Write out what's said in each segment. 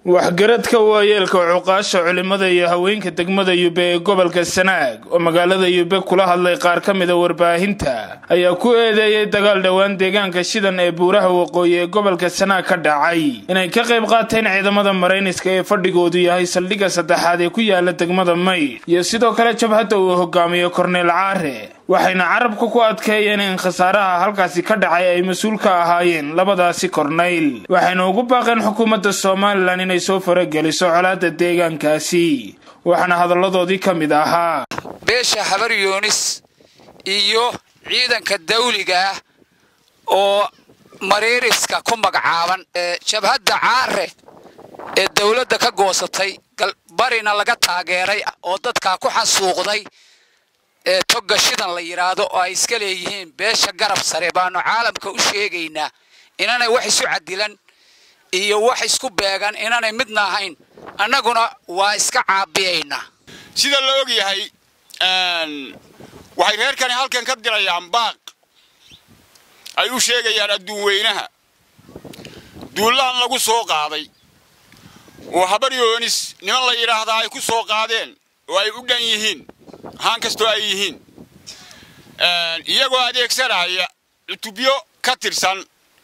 waxgaradka waayeelka cuqaasha culimada iyo haweenka degmada yube ee gobolka sanaag oo magaalada yube kula hadlay qaar ka mida warbaahinta ayaa ku eedeeyay dagaal dhowaan deegaanka shidan ee buuraha waqooyi ee gobolka sanaag ka dhacay inay ka qayb qaateen ciidamada marayniska ee fadhigoodu yahay saldhigga saddexaad ee ku yaala degmada may iyo sidoo kale jabhadda uu hogaamiyo korneel caare waxayna carabka ku adkeeyeen in khasaaraha halkaasi ka dhacay ay mas-uul ka ahaayeen labadaasi kornayl waxayna ugu baaqeen xukuumadda somalilan inay soo farageliso colaadda deegaankaasi waxaana hadalladoodii ka mid ahaa beesha habar yoonis iyo ciidanka dawliga ah oo mariiriska ku magacaaban ee jabhadda caare ee dawladda ka goosatay barina laga taageeray oo dadkaa ku xasuuqday ee togga shidan la yidhaahdo oo ay iska leeyihiin beesha garab sare baanu caalamka u sheegaynaa inanay wax isu cadilan iyo wax isku beegan inanay midna ahayn annaguna waa iska caabiyaynaa sida la og yahay waxay reerkani halkan ka dirayaan baaq ay u sheegayaan adduun weynaha duullahan lagu soo qaaday oo habar yoonis niman la yidhaahdaa ay ku soo qaadeen oo ay u dhan yihiin haan kastoo ay yihiin iyagoo adeegsanaya cutubyo ka tirsan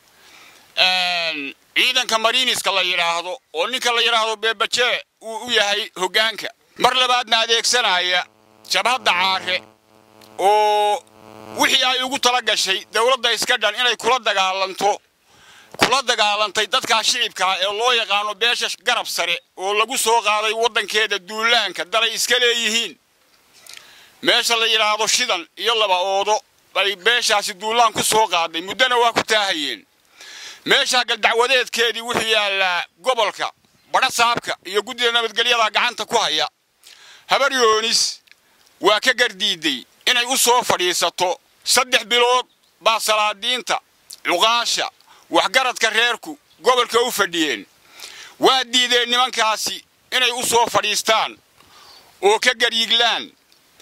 ciidanka mariiniska la yidhaahdo oo ninka la yidhaahdo beebajee uu u yahay hoggaanka mar labaadna adeegsanaya jabhadda caare oo wixii ay ugu tala gashay dawladda iska dhan inay kula dagaalanto kula dagaalantay dadkaa shicibkaa ee loo yaqaano beesha garab sare oo lagu soo qaaday waddankeeda duulaanka dalay iska leeyihiin meesha la yidhaahdo shidan iyo laba oodo bay beeshaasi duulaan ku soo qaaday muddona waa ku taahayeen meeshaa galdacwadeedkeedii wuxuu yaallaa gobolka badha saabka iyo guddida nabadgelyada gacanta ku haya habar yoonis waa ka gardiiday inay u soo fadhiisato saddex bilood baa salaadiinta cuqaasha waxgaradka reerku gobolka u fadhiyeen waa diideen nimankaasi inay u soo fadhiistaan oo ka garyiglaan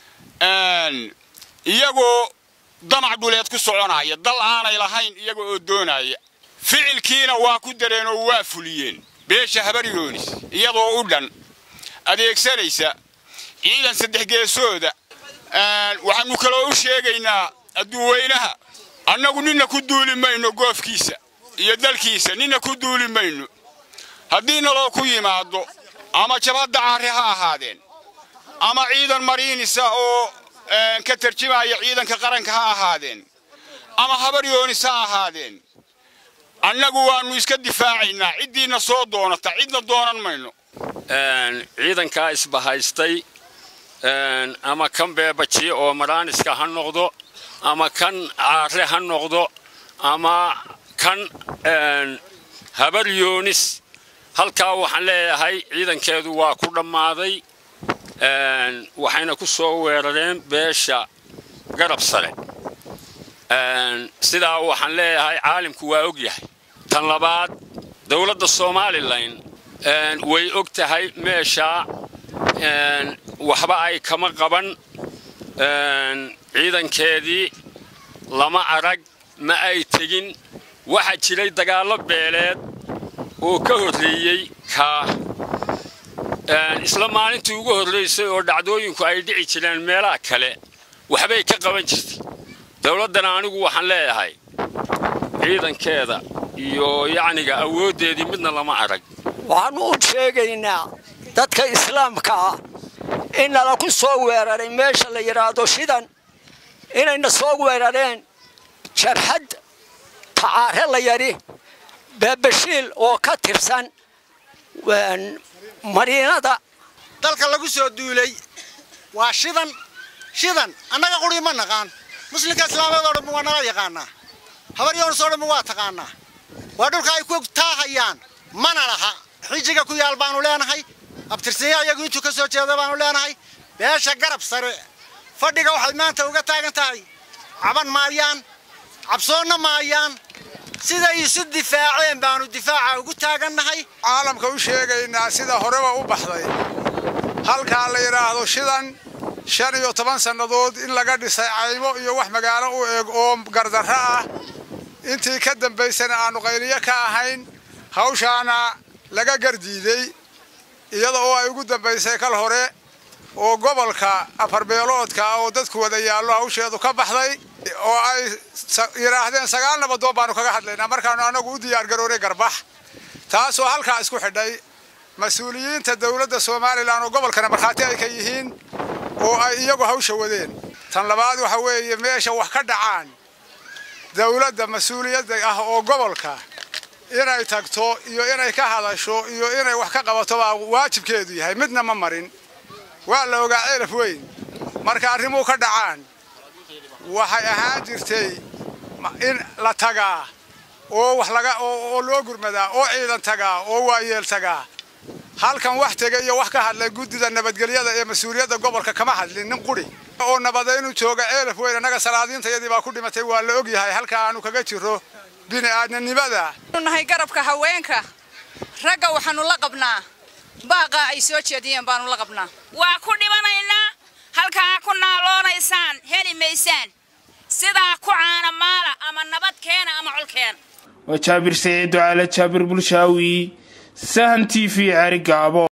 iyagoo damac dhuleed ku soconaya dal aanay lahayn iyaga oo doonaya ficilkiina waa ku dareen oo waa fuliyeen beesha habar yoonis iyadoo u dhan adeegsanaysa ciidan saddex geesooda waxaannu kaloo u sheegaynaa adduuweynaha annagu ninna ku duuli mayno goofkiisa iyo dalkiisa ninna ku duuli mayno haddii naloo ku yimaado ama jabhadda caare ha ahaadeen ama ciidan mariinisa oo ka tarjimaya ciidanka qaranka ha ahaadeen ama habar yoonis ha ahaadeen annagu waannu iska difaacaynaa ciddiina soo doonata cidna doonan mayno ciidankaa isbahaystay ama kan beebajiye oo maraaniska ha noqdo ama kan caare ha noqdo ama kan habar yoonis halkaa waxaan leeyahay ciidankeedu waa ku dhammaaday waxayna ku soo weerareen beesha garab sare sidaa waxaan leeyahay caalimku waa og yahay tan labaad dowladda somalilan way og tahay meeshaa waxba ay kama qaban ciidankeedii lama arag ma ay tegin waxaa jiray dagaallo beeleed oo ka horreeyey kaa isla maalintii ugu horraysay oo dhacdooyinku ay dhici jireen meelaha kale waxbay ka qaban jirtay dowladdana anigu waxaan leeyahay ciidankeeda iyo yacniga awooddeedii midna lama arag waxaannu u sheegaynaa dadka islaamka ah in nala ku soo weeraray meesha la yidhaahdo shidan inayna soo weerareen jarxad tacaare la yadhi beebashiil oo ka tirsan mariinada dalka lagu soo duulay waa shidan shidan annaga quri ma naqaan muslimka islaameed oo dhanba waa nala yaqaanaa habaryoonis oo dhanba waa taqaanaa waa dhulka ay ku taahayaan mana laha xijiga ku yaal baanu leenahay abtirsinya iyagu intuu ka soo jeeda baanu leenahay beesha garab sare fadhiga waxay maanta uga taagan tahay caban maayaan cabsoonna maayaan siday isu difaaceen baanu difaaca ugu taagannahay caalamka u sheegaynaa sida horeba u baxday halkaa la yidhaahdo shidan shan iyo toban sannadood in laga dhisay caymo iyo wax magaalo u eg oo gardarro ah intii ka dambaysana aannu qayliyo ka ahayn hawshaana laga gardiiday iyada oo ay ugu dambaysay kal hore oo gobolka afarbeeloodka oo dadku wada yaallo hawsheedu ka baxday oo ay yidhaahdeen sagaal nabadoon baanu kaga hadlaynaa markaanu annagu u diyaargaroonay garbax taasoo halkaa isku xidhay mas-uuliyiinta dowladda somalilan oo gobolkana markhaati ay ka yihiin oo ay iyagu hawsha wadeen tan labaad waxa weeye meesha wax ka dhacaan dowladda mas-uuliyadda ah oo gobolka inay tagto iyo inay ka hadasho iyo inay wax ka qabato baa waajibkeedu yahay midna ma marin waa la ogaa ceelaf weyn marka arrimuu ka dhacaan waxay ahaan jirtay in la tagaa oo wax laga oo loo gurmadaa oo ciidan tagaa oo waayeel tagaa halkan wax tegay iyo wax ka hadlay guddida nabadgelyada ee mas-uuliyadda gobolka kama hadlin nin quri oo nabadaynu jooga ceelaf weyn annaga salaadiintayadii baa ku dhimatay waa la og yahay halka aanu kaga jiro bini'aadnanimada nahay garabka haweenka ragga waxaanu la qabnaa baaqa ay soo jeediyeen baanu la qabnaa waa ku dhibanaynaa halkaa ku naaloonaysaan heli maysaan sidaa ku caana maala ama nabad keena ama col keena waa jaabir saciid ducaale jaabir bulshaawi sahan t v ceri gaabo